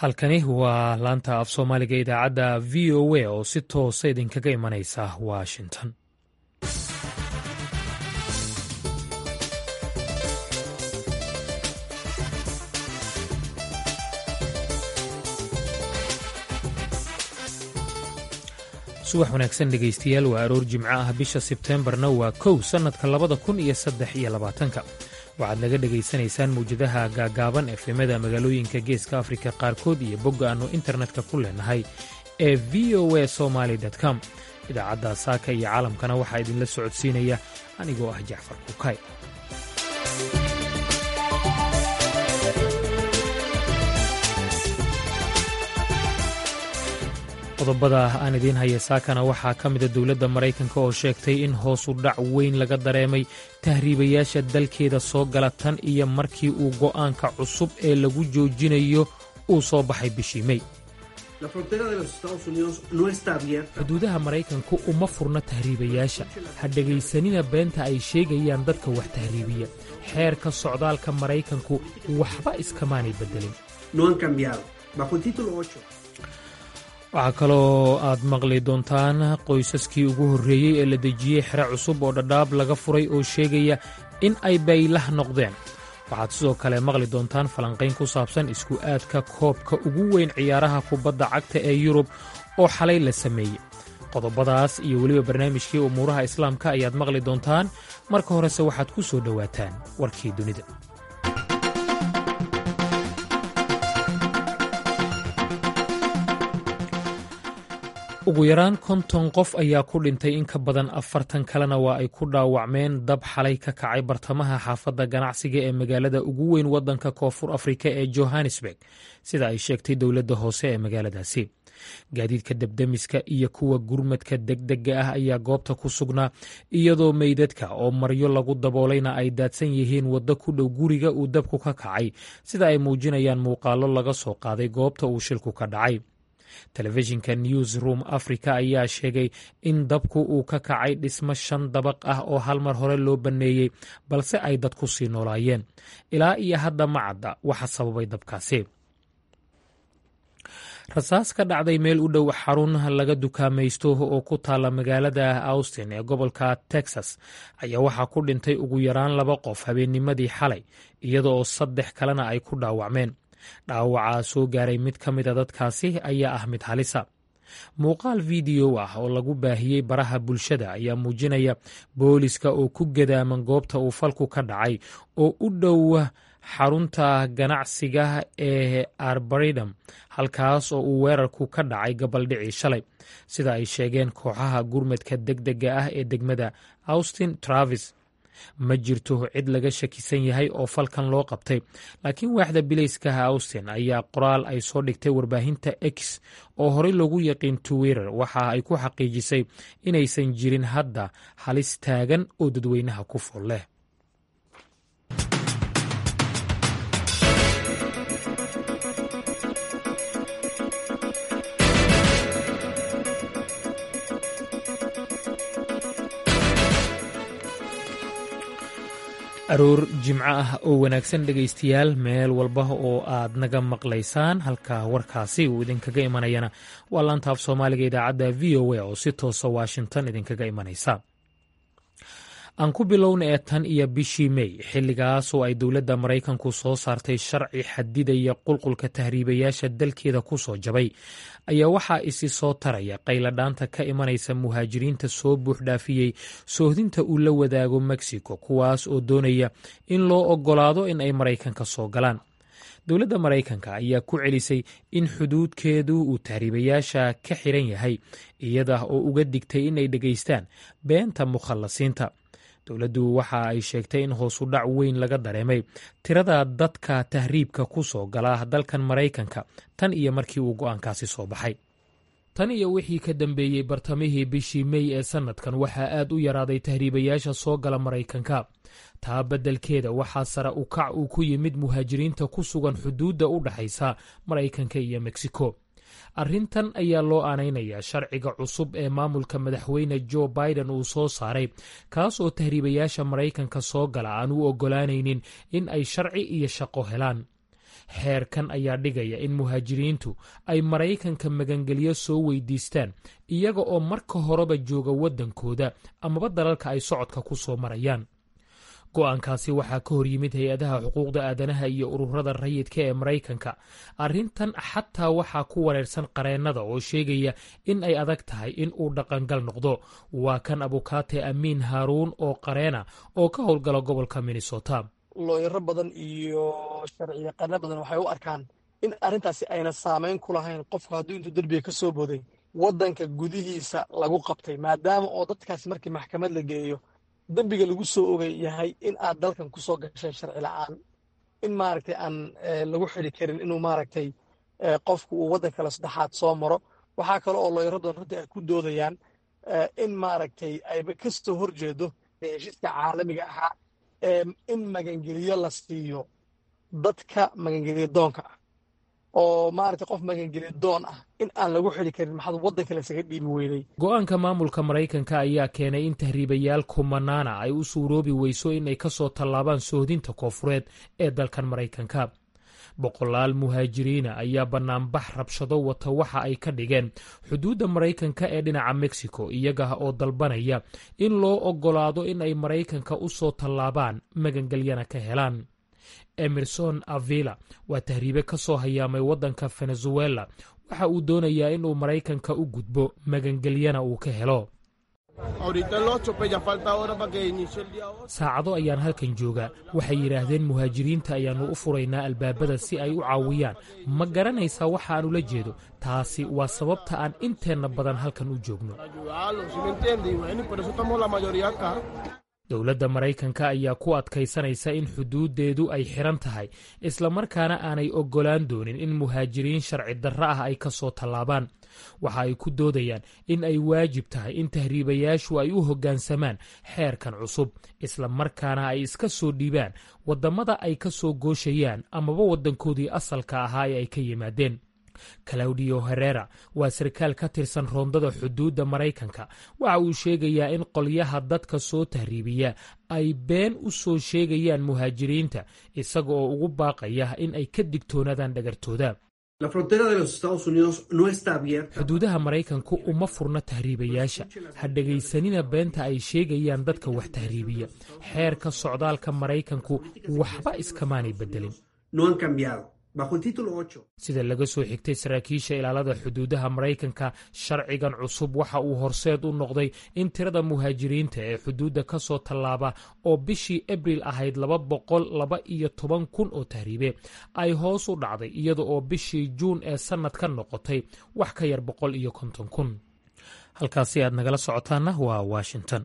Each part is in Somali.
halkani waa laanta af soomaaliga idaacadda v o a oo si toosa idinkaga imanaysa washington subax wanaagsan dhegaystayaal waa aroor jimco ah bisha sebteembarna waa kow sannadka labada kun iyo saddex iyo labaatanka waxaad naga dhegaysanaysaan mawjadaha gaagaaban efemada magaalooyinka geeska afrika qaarkood iyo bogga aannu internetka ku leenahay ee v o a somaly com idaacadda saaka iyo caalamkana waxaa idinla socodsiinaya anigoo ah jacfar kukay qodobada aan idiin haya saakana waxaa ka mida dowladda maraykanka oo sheegtay in hoosu dhac weyn laga dareemay tahriibayaasha dalkeeda soo gala tan iyo markii uu go'aanka cusub ee lagu joojinayo uu soo baxay bishii mey xuduudaha maraykanku uma furna tahriibayaasha ha dhegaysanina beenta ay sheegayaan dadka wax tahriibiya xeerka socdaalka maraykanku waxba iskamaanay beddelin waxaa kaloo aad maqli doontaan qoysaskii ugu horreeyey ee la dejiyey xere cusub oo dhadhaab laga furay oo sheegaya in ay baylah noqdeen waxaad sidoo kale maqli doontaan falanqayn ku saabsan isku aadka koobka ugu weyn ciyaaraha kubadda cagta ee yurub oo xalay la sameeyey qodobadaas iyo weliba barnaamijkii umuuraha islaamka ayaad maqli doontaan marka horese waxaad ku soo dhowaataan warkii dunida ugu yaraan konton qof ayaa ku dhintay in ka badan afartan kalena waa ay ku dhaawacmeen dab xalay ka kacay bartamaha xaafadda ganacsiga ee magaalada ugu weyn waddanka koonfur afrika ee johannesburg sida ay sheegtay dowladda hoose ee magaaladaasi gaadiidka debdemiska iyo kuwa gurmadka degdega ah ayaa goobta ku sugnaa iyadoo meydadka oo maryo lagu daboolayna ay daadsan yihiin waddo ku dhow guriga uu dabku ka kacay sida ay muujinayaan muuqaallo laga soo qaaday goobta uu shilku ka dhacay telefishinka news room africa ayaa sheegay in dabku uu ka kacay dhismo shan dabaq ah oo hal mar hore loo banneeyey balse ay dad ku sii noolaayeen ilaa iyo hadda ma cadda waxa sababay dabkaasi rasaas ka dhacday meel u dhow xarun laga dukaamaysto oo ku taalla magaalada austin ee gobolka texas ayaa waxaa ku dhintay ugu yaraan laba qof habeennimadii xalay iyada oo saddex kalena ay ku dhaawacmeen dhaawacaa soo gaaray mid ka mida dadkaasi ayaa ah mid halisa muuqaal fideyo ah oo lagu baahiyey baraha bulshada ayaa muujinaya booliska oo ku gadaaman goobta uu falku ka dhacay oo u dhow xarunta ganacsiga ee arbaridam halkaas oo uu weerarku ka dhacay gabaldhicii shalay sida ay sheegeen kooxaha gurmadka degdega ah ee degmada austin travis ma jirto cid laga shakisan yahay oo falkan loo qabtay laakiin waaxda bilayskaha austin ayaa qoraal ay soo dhigtay warbaahinta x oo horey loogu yaqiin twitter waxa ay ku xaqiijisay inaysan jirin hadda halis taagan oo dadweynaha ku fool leh aroor jimco ah oo wanaagsan dhegaystayaal meel walba oo aad naga maqlaysaan halka warkaasi uu idinkaga imanayana waa laanta af soomaaliga idaacadda v o a oo si toosa washington idinkaga imanaysa aan ku bilowna ee tan iyo bishii mey xilligaas oo ay dowladda maraykanku soo saartay sharci xadidaya qulqulka tahriibayaasha dalkeeda ku soo jabay ayaa waxaa isi soo taraya qayladhaanta ka imanaysa muhaajiriinta soo buuxdhaafiyey soohdinta uu la wadaago mexico kuwaas oo doonaya in loo oggolaado in ay maraykanka soo galaan dowladda maraykanka ayaa ku celisay in xuduudkeedu uu tahriibayaasha ka xiran yahay iyada oo uga digtay inay dhegaystaan beenta mukhallasiinta dowladdu waxa ay sheegtay in hoosu dhac weyn laga dareemay tirada dadka tahriibka ku soo gala dalkan maraykanka tan iyo markii uu go'aankaasi soo baxay tan iyo wixii ka dambeeyey bartamihii bishii mey ee sannadkan waxaa aad u yaraaday tahriibayaasha soo gala maraykanka taa beddelkeeda waxaa sare u kac uu ku yimid muhaajiriinta ku sugan xuduudda u dhaxaysa maraykanka iyo meksiko arrintan ayaa loo aanaynayaa sharciga cusub ee maamulka madaxweyne jo biden uu soo saaray kaas oo tahriibayaasha maraykanka soo gala aan u oggolaanaynin in ay sharci iyo shaqo helaan xeerkan ayaa dhigaya in muhaajiriintu ay maraykanka magangelyo soo weydiistaan iyaga oo marka horeba jooga waddankooda amaba dalalka ay socodka ku soo marayaan go'aankaasi waxaa ka hor yimid hay-adaha xuquuqda aadanaha iyo ururada rayidka ee maraykanka arrintan xataa waxaa ku wareersan qareennada oo sheegaya in ay adag tahay in uu dhaqangal noqdo waa kan abukaate amiin haaruun oo qareena oo ka howlgala gobolka minnesota looyaro badan iyo sharciyaqaano badan waxay u arkaan in arrintaasi ayna saamayn ku lahayn qofku hadduu intuu derbiga ka soo booday waddanka gudihiisa lagu qabtay maadaama oo dadkaasi markii maxkamad la geeyo dembiga lagu soo ogay yahay in aad dalkan ku soo gashay sharci la'aan in maaragtay aan lagu xidi karin inuu maaragtay qofku uu waddan kale saddexaad soo maro waxaa kale oo looyaro badan runtii ay ku doodayaan in maaragtay ayba ka soo horjeedo heshiiska caalamiga ahaa in magangeliyo la siiyo dadka magangeliyo doonka ah oo maaragtay qof magangeliyo doon ah in aan lagu xidi karin maxaad waddanka lasaga dhiibi weynay go-aanka maamulka maraykanka ayaa keenay in tahriibayaal kumanaana ay u suuroobi weyso inay ka soo tallaabaan sohdinta koofureed ee dalkan maraykanka boqolaal muhaajiriina ayaa bannaanbax rabshado wata waxa ay ka dhigeen xuduudda maraykanka ee dhinaca mexico iyaga oo dalbanaya in loo oggolaado in ay maraykanka u soo tallaabaan magangelyana ka helaan emerson avila waa tahriibe ka soo hayaamay waddanka venezuela waxa uu doonayaa inuu maraykanka u gudbo magangelyana uu ka helo saacado ayaan halkan joogaa waxay yidhaahdeen muhaajiriinta ayaannu u furaynaa albaabada si ay u caawiyaan ma garanaysaa waxa aan ula jeedo taasi waa sababta aan inteenna badan halkan u joogno dowladda maraykanka ayaa ku adkaysanaysa in xuduuddeedu ay xidhan tahay islamarkaana aanay oggolaan doonin in muhaajiriin sharci darro ah ay ka soo tallaabaan waxa ay ku doodayaan in ay waajib tahay in tahriibayaashu ay u hoggaansamaan xeerkan cusub islamarkaana ay iska soo dhiibaan waddammada ay ka soo gooshayaan amaba waddankoodii asalka ahaa ee ay ka yimaadeen claudio herera waa sarkaal ka tirsan roondada xuduudda maraykanka waxa uu sheegayaa in qolyaha dadka soo tahriibiya ay been u soo sheegayaan muhaajiriinta isaga oo ugu baaqaya in ay ka digtoonaadaan dhagartooda xuduudaha maraykanku uma furna tahriibayaasha ha dhegaysanina beenta ay sheegayaan dadka wax tahriibiya xeerka socdaalka maraykanku waxba iskamaanay beddelin sida laga soo xigtay saraakiisha ilaalada xuduudaha maraykanka sharcigan cusub waxa uu horseed u noqday in tirada muhaajiriinta ee xuduudda ka soo tallaaba oo bishii abril ahayd laba boqol laba iyo toban kun oo tahriibe ay hoos u dhacday iyada oo bishii juun ee sannad ka noqotay wax ka yar boqol iyo konton kun halkaasi aad nagala socotaanna waa washington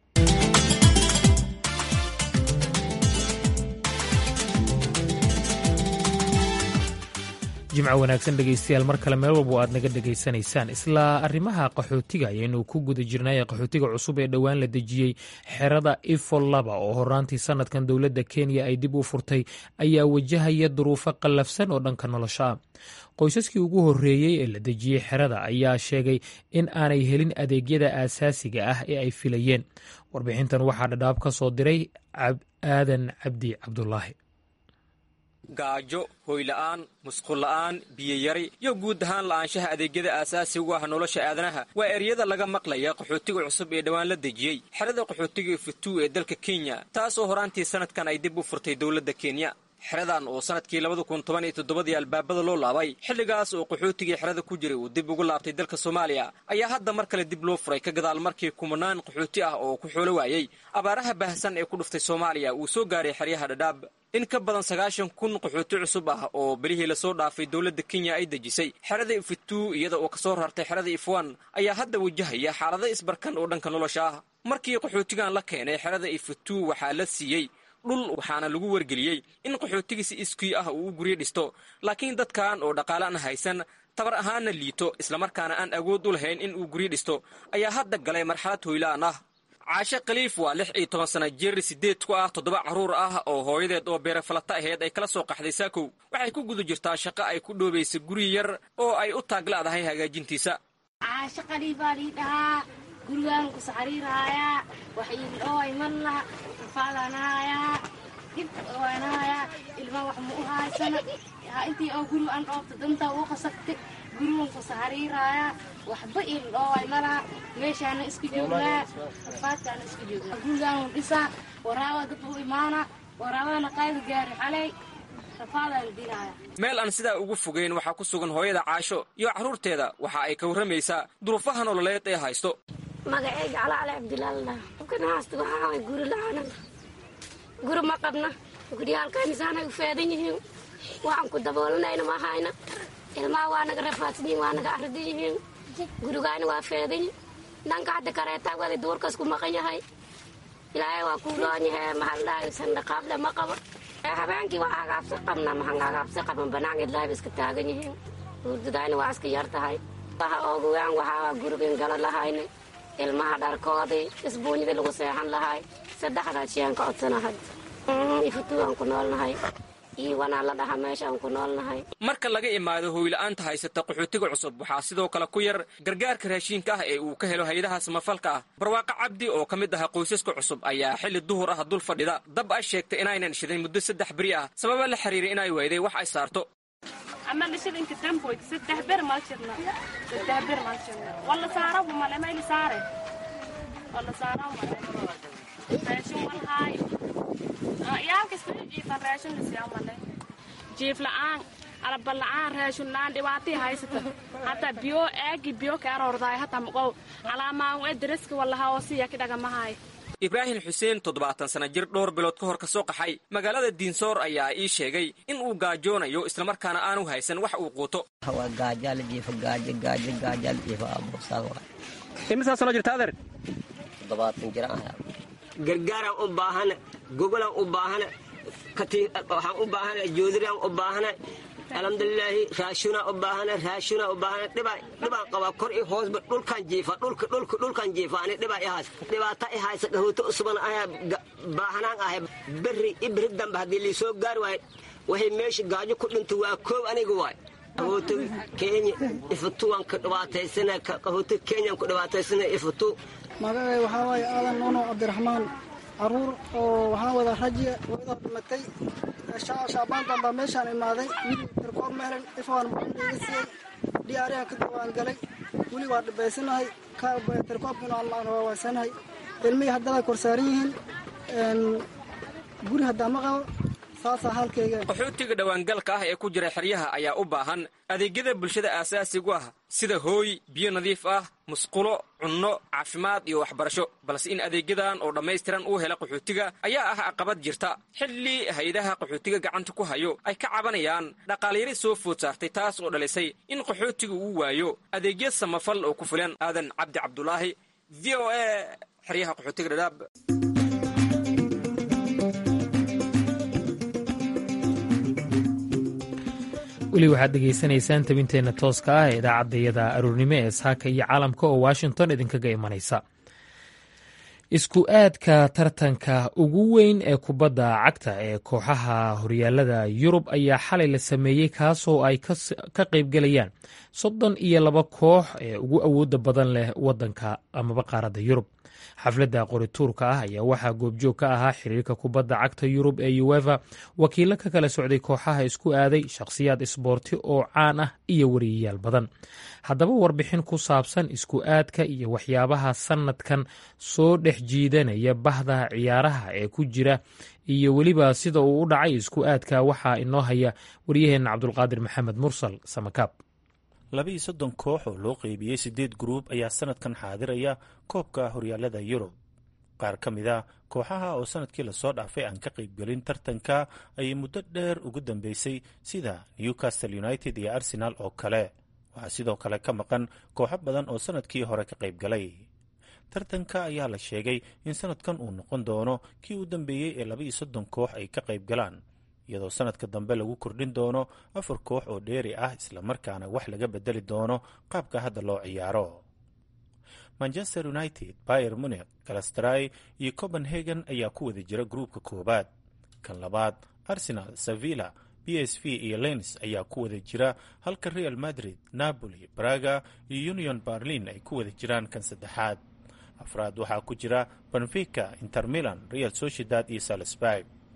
jimco wanaagsan dhegaystayaal mar kale meel walba aad naga dhegaysanaysaan isla arrimaha qaxootiga ayaynu ku guda jirnay qaxootiga cusub ee dhowaan la dejiyey xerada ifol laba oo horaantii sanadkan dowladda kenya ay dib u furtay ayaa wajahaya duruufo qallafsan oo dhanka nolosha ah qoysaskii ugu horreeyey ee la dejiyey xerada ayaa sheegay in aanay helin adeegyada aasaasiga ah ee ay filayeen warbixintan waxaa dhadhaab ka soo diray aadan cabdi cabdulaahi gaajo hoyla'aan musqulla'aan biyayari iyo guud ahaan la'aanshaha adeegyada aasaasiga u ah nolosha aadanaha waa eryada laga maqlaya qaxootiga cusub ee dhowaan la dejiyey xerada qaxootiga futuu ee dalka kenya taasoo horaantii sanadkan ay dib u furtay dowladda kenya xeradan oo sanadkii labada kun toban iyo toddobadii albaabada loo laabay xilligaas oo qaxootigii xerada ku jiray uu dib ugu laabtay dalka soomaaliya ayaa hadda mar kale dib loo furay ka gadaal markii kumanaan qaxooti ah oo ku xoolo waayey abaaraha baahsan ee ku dhuftay soomaaliya uu soo gaaray xeryaha dhadhaab in ka badan sagaashan kun qaxooti cusub ah oo belihii lasoo dhaafay dowladda kenya ay dejisay xerada ifituu iyada oo kasoo rartay xerada ifwan ayaa hadda wajahaya xaalado isbarkan oo dhanka nolosha ah markii qaxootigan la keenay xerada ifituu waxaa la siiyey dhul waxaana lagu wargeliyey in qaxootigii si iskii ah uu u guryo dhisto laakiin dadkan oo dhaqaale aan haysan tabar ahaanna liito islamarkaana aan awood u lahayn in uu guryo dhisto ayaa hadda galay marxalad hoylaan ah caashe khaliif waa lix iyo toban sana jir siddeed ku ah toddoba carruur ah oo hooyadeed oo beerafalata aheyd ay kala soo qaxday saakow waxay ku guda jirtaa shaqo ay ku dhoobaysa guri yar oo ay u taaglaadahay hagaajintiisa caashe khaliifaa lii dhahaa gurigaan ku saxariiraayaa wax iidhooy marna faadanahayaa dhib waanahayaa ilma wax ma u haysana intii oo guri aan dhoobta dantaa u qasabtay gurigan ku sahariiraayaa waxba il dhooway malaha meeshaana iska joognaa rafaadkaana iska joognaa gurigaan dhisaa waraabaa dad u imaana waraabadana qayda gaari xalay meel aan sidaa ugu fogeyn waxaa ku sugan hooyada caasho iyo carruurteeda waxa ay ka warramaysaa duruufaha nololeed ee haysto magaceyga calaale cabdilaallah kanahaasta waxaa guri la-aana guri ma qabna guryaalkaynisaanay u feedan yihiin waxaan ku daboolanayna ma hayna ilmaha waa naga rafaadsan yihiin waa naga arridan yihiin gurigaana waa feedanyi dhanka hadda kareetaa wada duurkas ku maqan yahay ilaahay waa kuu loon yahay mahaldhahay sandhaqaable ma qabo habeenkii waa agaabsi qabna maxaan agaabsi qaban banaanka ilaahay iska taagan yihiin hurdadaayna waa iska yar tahay waxa oogawaan waxaa gurigan gala lahayna ilmaha dharkoodii isbuunyadii lagu seexan lahay saddexdaad shiyaan ka codsanahay ifutuuaan ku noolnahay iiwanaa la dhaha meeshaan ku noolnahay marka laga imaado hooyla'aanta haysata qaxootiga cusub waxaa sidoo kale ku yar gargaarka raashiinka ah ee uu ka helo hay-adaha samafalka ah barwaaqo cabdi oo ka mid aha qoysaska cusub ayaa xilli duhur ah dul fadhida dab ay sheegtay inaynan shidayn muddo saddex beri ah sababa la xiriiray inay wayday wax ay saarto jiif la'aan alaba la'aan raashin la'aan dhibaatii haysata hataa biyo aagi biyo ka aroordaay hataa maqow calaamaan ee daraska wallaha oo siya kidhagamahaay ibraahim xuseen toddobaatan sana jir dhowr bilood ka hor ka soo qaxay magaalada diinsoor ayaa ii sheegay in uu gaajoonayo islamarkaana aanu haysan wax uu quuto imisaa sano jirta adeer gargaaraan u baahana gogolaan u baahana waxaan u baahana joodiriaan u baahana alxamdulilaahi raashunaa u baahana raashunaa u baahana dhibaan qabaa kor i hoosba dhulkaan jiifa dhulka dhulka dhulkaan jiifa ani dhibaa i hays dhibaata i haysa dhahooto usban ayaa baahanaan ahay berri i berri dambe haddii liisoo gaari waayo waxay meesha gaajo ku dhinta waa koob aniga waay qahooto kenya ifutu waan ka dhibaataysana qahooto kenyaan ku dhibaataysana ifutu magacay waxaa waaye aadan noono cabdiraxmaan caruur oo waxaan wada rajiya wada dhimatay shaabaantan baa meeshaan imaaday wili tirkoob ma helen ifaan muxuuiga siiyey dhiyaarihan ka dawaan galay weli waa dhibaysanahay tirkoobkina aan waawaysanahay ilmihii haddana korsaaran yihiin guri haddaa ma qabo saasaa halkayga qaxootiga dhowaangalka ah ee ku jira xeryaha ayaa u baahan adeegyada bulshada aasaasigu ah sida hooy biyo nadiif ah musqulo cunno caafimaad iyo waxbarasho balse in adeegyadan oo dhammaystiran uu hela qaxootiga ayaa ah caqabad jirta xilli hay-adaha qaxootiga gacanta ku hayo ay ka cabanayaan dhaqaalyari soo food saartay taas oo dhalisay in qaxootiga uu waayo adeegya samafal oo ku filan aadan cabdi cabdulaahi v o a xeryaha qaxootiga dhadhaab weli waxaad dhegaysanaysaan tabinteenna tooska ah ee idaacaddayada aruurnimo ee saaka iyo caalamka oo washington idinkaga imanaysa isku aadka tartanka ugu weyn ee kubadda cagta ee kooxaha horyaalada yurub ayaa xalay la sameeyey kaasoo ay ka qaybgelayaan soddon iyo laba koox ee ugu awooda badan leh wadanka amaba qaaradda yurub xafladda qorituurka ah ayaa waxaa goobjoog ka ahaa xiriirka kubadda cagta yurub ee uefa wakiilo ka kala socday kooxaha isku aaday shakhsiyaad isboorti oo caan ah iyo wariyayaal badan haddaba warbixin ku saabsan isku aadka iyo waxyaabaha sanadkan soo dhex jiidanaya bahda ciyaaraha ee ku jira iyo weliba sida uu u dhacay isku aadka waxaa inoo haya waryaheenna cabdulqaadir maxamed mursal samakaab labiiyo soddon koox oo loo qeybiyey siddeed gruub ayaa sanadkan xaadiraya koobka horyaalada yurub qaar ka mid a kooxaha oo sanadkii lasoo dhaafay aan ka qaybgelin tartanka ayay muddo dheer ugu dambeysay sida newcastle united iyo arsenal oo kale waxaa sidoo kale ka maqan kooxo badan oo sanadkii hore ka qaybgalay tartanka ayaa la sheegay in sanadkan uu noqon doono kii u dambeeyey ee labaiyo soddon koox ay ka qayb galaan iyadoo sanadka dambe lagu kordhin doono afar koox oo dheeri ah islamarkaana wax laga bedeli doono qaabka hadda loo ciyaaro manchester united bayer munich galastray iyo copenhagen ayaa ku wada jira gruubka koowaad kan labaad arsenal sevilla b s v iyo lens ayaa ku wada jira halka real madrid napoli braga iyo union berlin ay ku wada jiraan kan saddexaad afraad waxaa ku jira benfica inter milan real sociedad iyo salisburg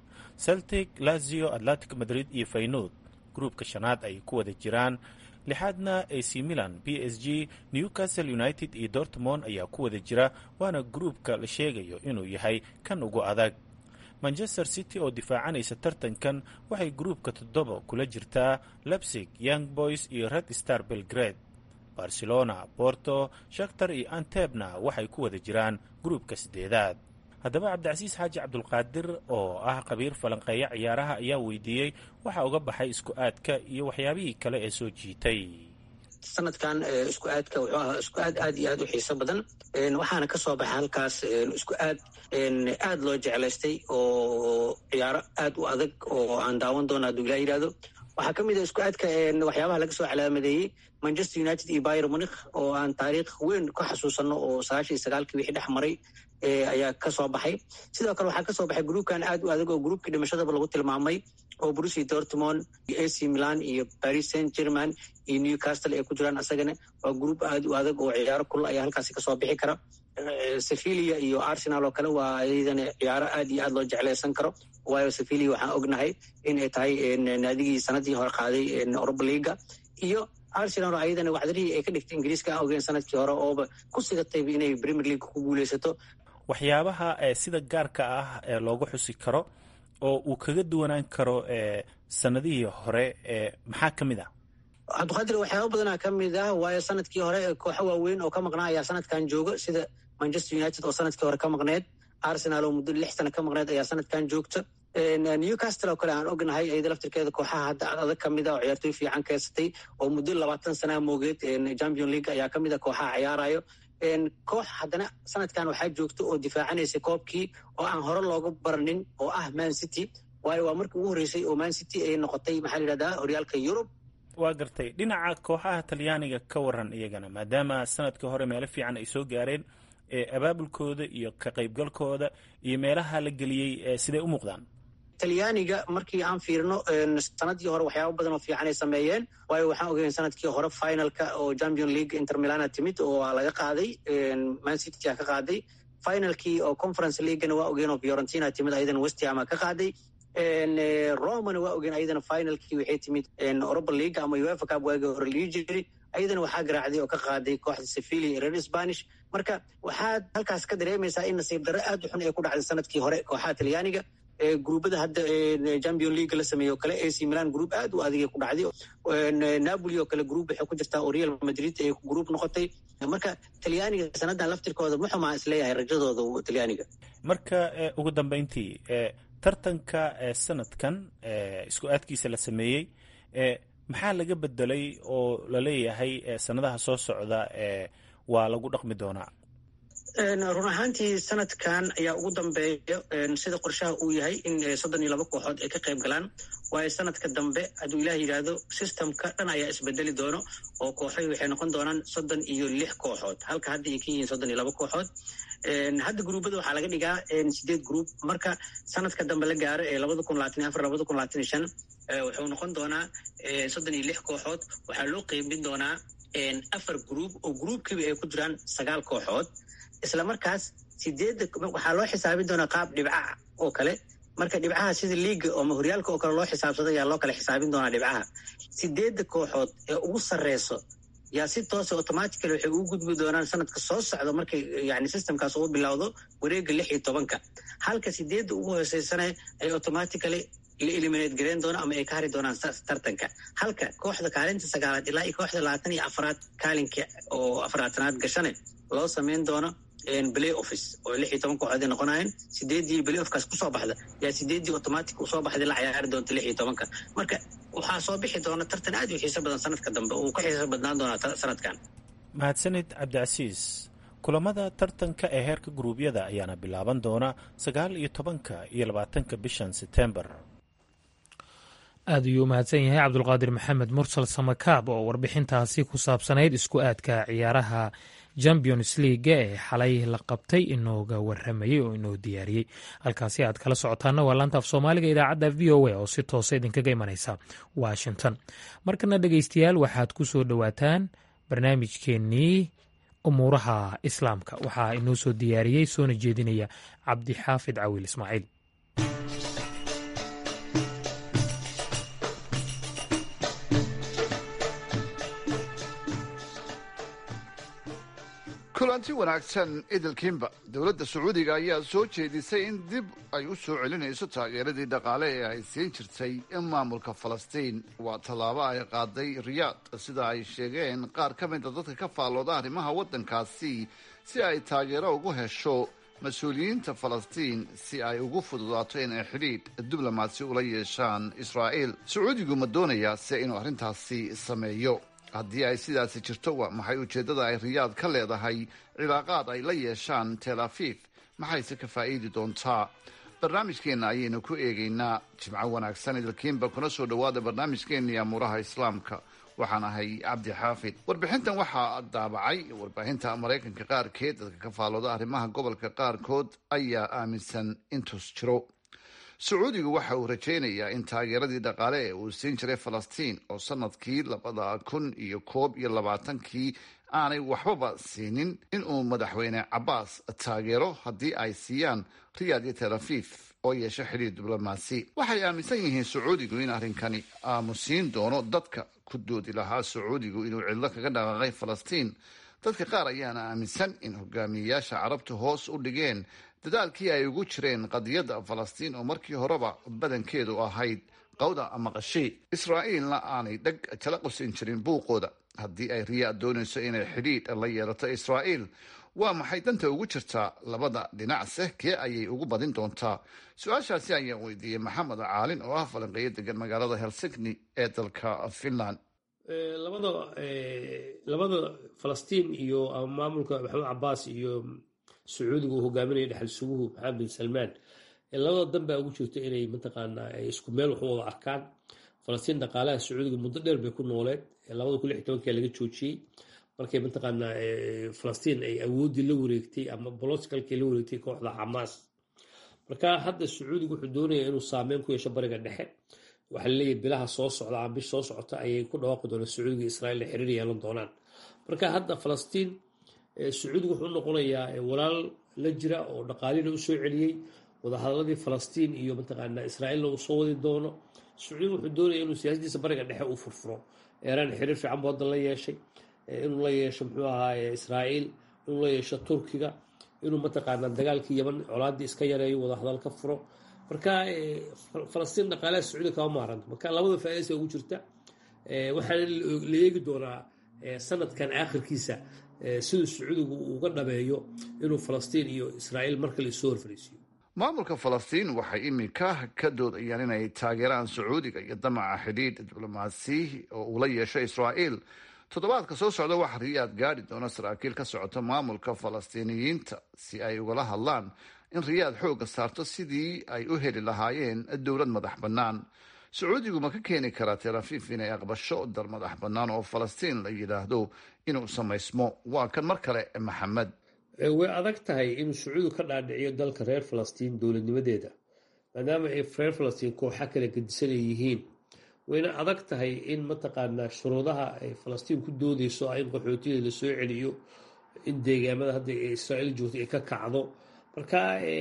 celtic lazio atlantic madrid iyo faynood gruubka shanaad ay ku wada jiraan lixaadna ac milan b s g newcastle united iyo dortmond ayaa ku wada jira waana gruubka la sheegayo inuu yahay kan ugu adag manchester city oo difaacanaysa tartankan waxay gruubka toddoba kula jirtaa lebsig young boys iyo red star belgrade barcelona porto shakhtar iyo antebna waxay ku wada jiraan gruubka siddeedaad haddaba cabdicasiis xaaji cabdulqaadir oo ah qabiir falanqeeya ciyaaraha ayaa weydiiyey waxa uga baxay isku aadka iyo waxyaabihii kale ee soo jiitay sanadkan isku aadka wuxuu ahaa isku aad aad iyo aad u xiiso badan waxaana ka soo baxay halkaas isku aad aad loo jeclaystay oo ciyaaro aad u adag oo aan daawan doono hadduu ilaa yidhahdo waxaa ka mid a isku aadka waxyaabaha laga soo calaamadeeyey manchester united iyo bayer munikh oo aan taariikh weyn ka xasuusanno oo sagaashan iyo sagaalkii wixii dhex maray ayaa ka soo baxay sidoo kale waxaa ka soo baxay gruubkan aad u adag oo gruubkii dhimashadaba lagu tilmaamay oo brusi dortmond iyo ac milan iyo paris saint german iyo newcastle ay ku jiraan asagana waa gruub aad u adag oo ciyaaro kulul ayaa halkaasi kasoo bixi kara sevilia iyo arsenal oo kale waa iyadana ciyaaro aad iyo aad loo jeclaysan karo waayo sevilia waxaan ognahay in ay tahay naadigii sanadii hore qaaday europa leaga iyo arsenal oo ayadana waxdarihii ay ka dhigtay ingiriiska aan ogeyn sanadkii hore ooba ku sigatayba inay premier league ku guuleysato waxyaabaha sida gaarka ah ee loogu xusi karo oo uu kaga duwanaan karo sanadihii hore maxaa ka mid ah cabdiqaadir waxyaaba badanaa ka mid ah waayo sanadkii hore kooxo waaweyn oo ka maqnaa ayaa sanadkan jooga sida manchester united oo sanadkii hore ka maqneed arsenal oo muddo lix sana ka maqneed ayaa sanadkan joogta newcastle oo kale aan ognahay iyada laftirkeeda kooxaha hadda adag ka mid ah oo ciyaartoy fiican keensatay oo muddo labaatan sanaa moogeed champion league ayaa ka mid ah kooxaha ciyaarayo koox haddana sanadkan waxaa joogta oo difaacanaysa koobkii oo aan hore looga baranin oo ah man city waayo waa markii ugu horreysay oo man city ay noqotay maxaa la yidhahdaa horyaalka yurub waa gartay dhinaca kooxaha talyaaniga ka waran iyagana maadaama sanadkii hore meelo fiican ay soo gaareen abaabulkooda iyo ka qaybgalkooda iyo meelaha la geliyey siday u muuqdaan talyaaniga markii aan fiirino sanadii hore waxyaaba badan oo fiican ay sameeyeen waayo waxaan ogeyn sanadkii hore finalka oo champion league inter milana timid oo waa laga qaaday man city a ka qaaday finalkii oo conference leaguena waa ogeen oo fiorentina timid ayadana westhama ka qaaday romana waa ogeen ayadana finalkii waxay timid europa league ama uefa cup waagii hore lii jiri ayadana waxaa garaacday oo ka qaaday kooxda sevilia iyo reer spanish marka waxaad halkaas ka dareemaysaa in nasiib darre aad u xun ay ku dhacday sanadkii hore kooxaha talyaaniga gruubada hadda champion league la sameeyo kale ac milan group aad u adigay ku dhacday napoli oo kale group waxay ku jirtaa oo real madrid ay group noqotay marka talyaaniga sanadan laftirkooda muxumaa isleeyahay rajadooda talyaaniga marka ugu dambeyntii tartanka sanadkan isku aadkiisa la sameeyey maxaa laga bedelay oo laleeyahay sanadaha soo socda waa lagu dhaqmi doonaa run ahaantii sanadkan ayaa ugu dambeeya sida qorshaha uu yahay in soddon iyo laba kooxood ay ka qayb galaan waayo sanadka dambe hadduu ilaah yidhaahdo systemka dhan ayaa isbedeli doono oo kooxoy waxay noqon doonaan soddon iyo lix kooxood halka hadda ay ka yihiin soddon iyo laba kooxood hadda gruubada waxaa laga dhigaa sideed gruub marka sanadka dambe la gaaro ee labada kun labaatan iyo afar labada kun labaatan iyo shan wuxuu noqon doonaa soddon iyo lix kooxood waxaa loo qeybin doonaa afar gruub oo gruubkiiba ay ku jiraan sagaal kooxood isla markaas sideedda waxaa loo xisaabin doonaa qaab dhibcaha oo kale marka dhibcaha sida liiga ama horyaalka oo kale loo xisaabsado ayaa loo kale xisaabin doonaa dhibcaha sideedda kooxood ee ugu sarreyso yaa si toosa automatically waxay ugu gudbi doonaan sanadka soo socda markay yani systemkaas ugu bilowdo wareega lix iyo tobanka halka sideedda ugu hooseysana ay automatically la eliminate gareyn doono ama ay ka hari doonaan tartanka halka kooxda kaalinta sagaalaad ilaa iyo kooxda labaatan iyo afraad kaalinka oo afraatanaad gashane loo sameyn doono play office oo lix iyo toban kooxood ay noqonayeen sideeddii play offkaas kusoo baxda yaa sideeddii automatic usoo baxday la ciyaari doonta lix iyo tobanka marka waxaa soo bixi doona tartan aad u xiiso badan sanadka dambe uu ka xiiso badnaan doonaa sanadkan mahadsanid cabdicasiis kulamada tartanka ee heerka guruubyada ayaana bilaaban doona sagaal iyo tobanka iyo labaatanka bishan setembar aad ayuu u mahadsan yahay cabdulqaadir maxamed mursal samakaab oo warbixintaasi ku saabsanayd isku aadka ciyaaraha champions leaga ee xalay la qabtay inooga waramayey oo inoo diyaariyey halkaasi aad kala socotaana waa laanta af soomaaliga idaacadda v o a oo si toosa idinkaga imanaysa washington markana dhegeystayaal waxaad ku soo dhowaataan barnaamijkeennii umuuraha islaamka waxaa inoo soo diyaariyey soona jeedinaya cabdixaafid cawiil ismaaciil kulanti wanaagsan idilkiinba dowladda sacuudiga ayaa soo jeedisay in dib ay u soo celinayso taageeradii dhaqaale ee ay siin jirtay maamulka falastiin waa tallaabo ay qaaday riyaad sida ay sheegeen qaar ka mida dadka ka faallooda arrimaha waddankaasi si ay taageero ugu hesho mas-uuliyiinta falastiin si ay ugu fududaato inay xidhiidh diblomaasi ula yeeshaan israa'iil sacuudigu ma doonayaa se inuu arrintaasi sameeyo haddii ay sidaasi jirto waa maxay ujeeddada ay riyaad ka leedahay cilaaqaad ay la yeeshaan tel afiif maxayse ka faa'iidi doontaa barnaamijkeenna ayaynu ku eegaynaa jimco wanaagsan idilkiinba kuna soo dhowaada barnaamijkeennii amuuraha islaamka waxaan ahay cabdi xaafid warbixintan waxaa daabacay warbaahinta maraykanka qaarkeed dadka ka faallooda arrimaha gobolka qaarkood ayaa aaminsan intus jiro sacuudigu waxa uu rajaynayaa in taageeradii dhaqaale ee uu siin jiray falastiin oo sanadkii labada kun iyo koob iyo labaatankii aanay waxbaba siinin inuu madaxweyne cabaas taageero haddii ay siiyaan riyaad iyo tel afiif oo yeesho xidhiir diblomaasi waxay aaminsan yihiin sacuudigu in arrinkani aamusiin doono dadka ku doodi lahaa sacuudigu inuu cidlo kaga dhaqaaqay falastiin dadka qaar ayaana aaminsan in hogaamiyeyaasha carabtu hoos u dhigeen dadaalkii ay ugu jireen qadiyadda falastiin oo markii horeba badankeedu ahayd qawda ama qashi israa'iilna aanay dheg jala qusin jirin buuqooda haddii ay riyaad doonayso inay xidhiidh la yeelato israa'iil waa maxay danta ugu jirtaa labada dhinacse kee ayay ugu badin doontaa su-aashaasi ayaan weydiiyey maxamed caalin oo ah falanqeeyo degan magaalada helsinkni ee dalka finland labada labada falastiin iyo maamulka maxamed cabaas iyo sacuudiga uu hogaaminaya dhexal suguhu maxamed bin salmaan labada dan baa ugu jirta inay mataqaanaa ay isku meel wax u wada arkaan falastiin dhaqaalaha sacuudiga muddo dheer bay ku nooleed labada kun lix tobankii laga joojiyey markay mataqaanaa falastiin ay awooddii la wareegtay ama boloskalkii la wareegtay kooxda xamaas marka hadda sacuudiga wuxuu doonaya inuu saameyn ku yeesho bariga dhexe waxaa laleeyahay bilaha soo socda ama bish soo socota ayay ku dhawaaqi doonaan sacuudiga israiil ay xiriir yeelan doonaan marka hadda falastiin sacuudiga wuxuu noqonayaa walaal la jira oo dhaqaalina u soo celiyey wadahadaladii falastiin iyo mataqaanaa israa'iilna uu soo wadi doono sacuudiga wuxuu doonaya inuu siyaasadiisa bariga dhexe uu furfuro eeraan xiriir fiican buu hadda la yeeshay inuu la yeesho muxuu ahaaye israa'iil inuu la yeesho turkiga inuu mataqaanaa dagaalkii yaman colaaddii iska yareeyo wadahadal ka furo marka falastiin dhaqaalaha sacuudiga kama maaranta marka labada faa'iidaysa ugu jirta waxaana la eegi doonaa sanadkan aakhirkiisa siduu sacuudigu uga dhameeyo inuu falastiin iyo israa'iil mar kale isoo horfariisiyo maamulka falastiin waxay iminka ka doodayaan inay taageeraan sacuudiga iyo damaca xidhiidh diblomaasi oo uu la yeesho israa'iil toddobaadka soo socda waxa riyaad gaadhi doona saraakiil ka socota maamulka falastiiniyiinta si ay ugala hadlaan in riyaad xoogga saarto sidii ay u heli lahaayeen dowlad madax bannaan sacuudigu ma ka keeni karaa tel afiif inay aqbasho dal madax bannaan oo falastiin la yidhaahdo inuu samaysmo waa kan mar kale maxamed way adag tahay inuu sacuudigu ka dhaadhiciyo dalka reer falastiin dowladnimadeeda maadaama ay reer falastiin kooxa kala gedisan ay yihiin wayna adag tahay in mataqaanaa shuruudaha ay falastiin ku doodeyso in qaxootiyeeda la soo celiyo in deegaamada hadda israa'iil joogto ay ka kacdo marka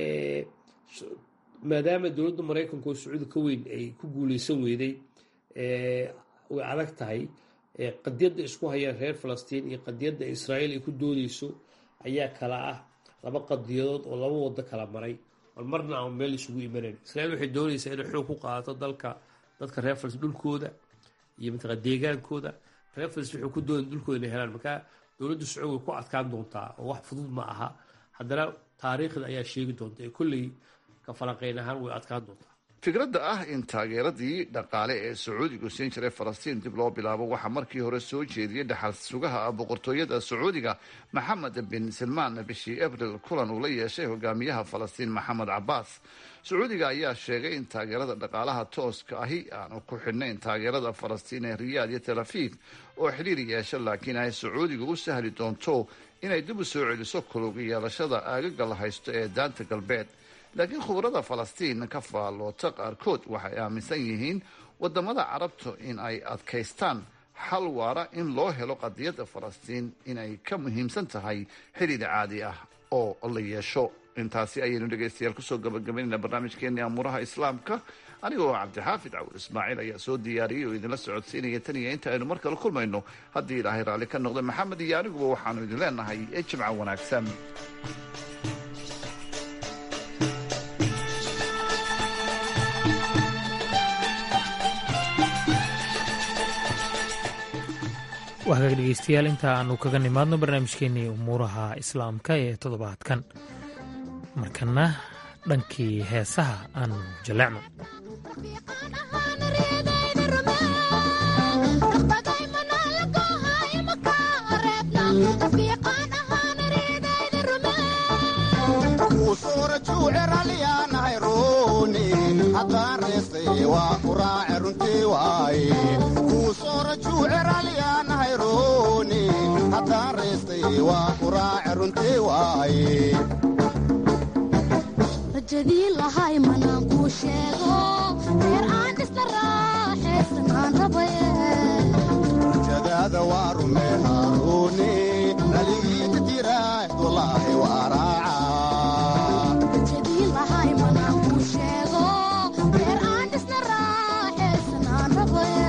maadaama dowladda maraykanka oo sacuudi ka weyn ay ku guuleysan weyday way adag tahay qadiyadda isku hayaan reer falastiin iyo qadiyadda israa'iil ay ku doodeyso ayaa kala ah laba qadiyadood oo laba wado kala maray bal marna aan meel isugu imanayn israa'iil waxay doonaysaa inay xoog ku qaadato dalka dadka reer falastiin dhulkooda iyo mataqaa deegaankooda reer falastiin waxay ku doonaya dhulkooda inay helaan marka dowladda sacuudi way ku adkaan doontaa oo wax fudud ma aha haddana taariikhda ayaa sheegi doonta ee kolley ka falanqeyn ahaan way adkaan doontaa fikradda ah in taageeradii dhaqaale ee sacuudigu siin jiray falastiin dib loo bilaabo waxaa markii hore soo jeediyey dhaxal sugaha boqortooyada sacuudiga maxamed bin salmaan bishii abril kulan uu la yeeshay hogaamiyaha falastiin maxamed cabaas sacuudiga ayaa sheegay in taageerada dhaqaalaha tooska ahi aanu ku xidhnayn taageerada falastiin ee riyaad iyo tel afiif oo xidhiir yeesha laakiin ay sacuudiga u sahli doonto inay dib u soo celiso kulug yeelashada aagaga la haysto ee daanta galbeed laakiin khubarada falastiin ka faalloota qaarkood waxay aaminsan yihiin wadamada carabtu in ay adkaystaan xal waara in loo helo qadiyadda falastiin inay ka muhiimsan tahay xidhiir caadi ah oo la yeesho intaasi ayaynu dhegaystayaal kusoo gabagabaynayna barnaamijkeeni amuuraha islaamka anigoo cabdixaafid cawur ismaaciil ayaa soo diyaariyey oo idinla socodsiinaya tan iyo inta aynu mar kale kulmayno haddii ilaahay raalli ka noqda maxamed iyo aniguba waxaanu idin leenahay ee jimca wanaagsan waa hagaag dhegeystayaal inta aanu kaga nimaadno barnaamijkeenii umuuraha islaamka ee toddobaadkan markana dhankii heesaha aanu jaleecno rajadii lahay manaan kuu sheego reer aan dhisna raaxaysan aan rajadaada waa rume haaruuni naligiita tiraahd walaahi waa rajadii lahay manaan kuu sheego reer aan dhisna raaxaysan aan rabaya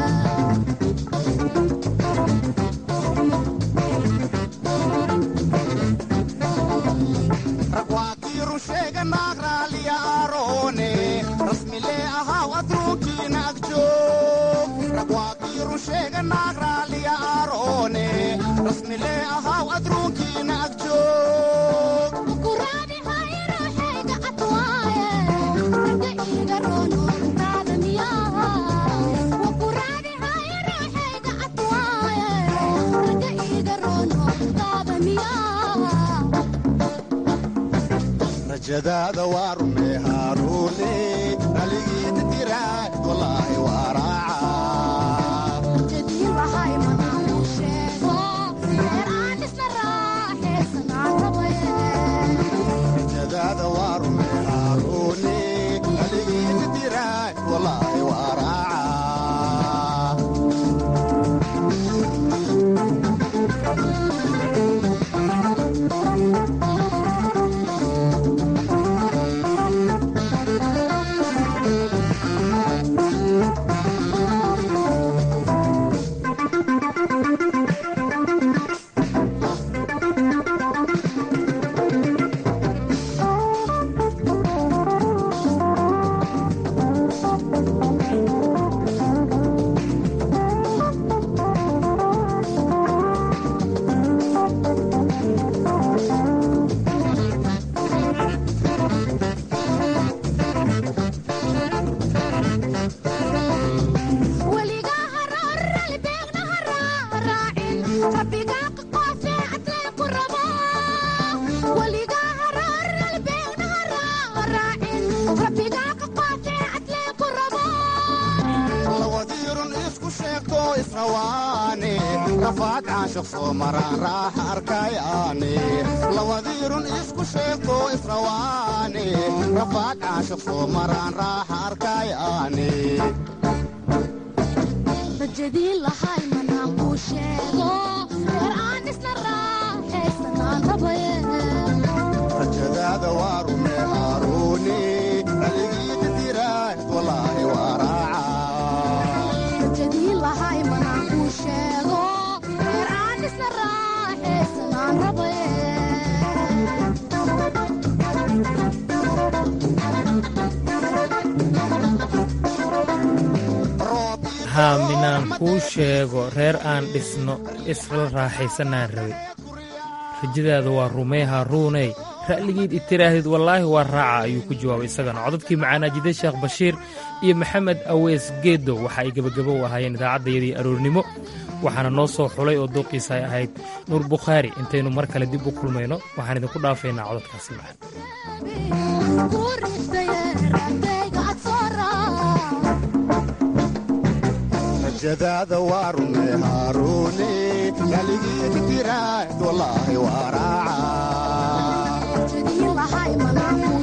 ragwaakiiru sheega naag raaliya aaroone rasmilee ahaw adruunkiina agjoog ragwaakiiru sheega naag raaliya aaroone rasmilee ahaw adruunkiina agjoog kuraadi hayruuxayga adwaaye raga iiga roonoontaada miyaa wakuraadi hayruuxayga adwaaye raga iiga roonoontaada miyaa rajadaada waa rume haaruune naligiita tiraahd walaahi waa rajadii lahay manaan kuu sheego reer aan dhisna raaxaysan aan rabaya rajadaada waa rume haaruune naligiita tiraahd walaahi waa weligaa haroorali beegna haraaraacin rabbigaa qaqoofee cadlee ku rabo weligaa haroorali beegna haraaraacin rabbigaa qaqoofee cadlee ku rabo lawadiirun isku sheegto israwaane rafaad caashaq soo maraan raaxa arkayaane lawadiirun isku sheegto israwaane rafaad caashaq soo maraan raaxa arkayaane rajadii lahay manaan kuu sheego reer aan dhisna raaxaysan aan rabaye rajadaada waa rume haaruuni naligiita tiraahd walaahi waa rajadii lahay manaan kuu sheego reer aan dhisna raaxaysan aan rabaye haa minaan kuu sheego reer aan dhisno isla raaxaysanaan rabe rajadaada waa rumey haaruuney ra'ligiid itiraahdid wallaahi waa raaca ayuu ku jawaabay isagana codadkii macaanaajide sheekh bashiir iyo maxamed aweys geedow waxa ay gebagabo u ahaayeen idaacaddayadii aroornimo waxaana noo soo xulay oo dooqiisa ay ahayd nuur bukhaari intaynu mar kale dib u kulmayno waxaan idinku dhaafaynaa codadkaasi macaan kuu riixdaye raadayga ad soo rajadaada waa rume haaruuni naligiita tiraahd walaahi waa raaca rajadii lahay manaan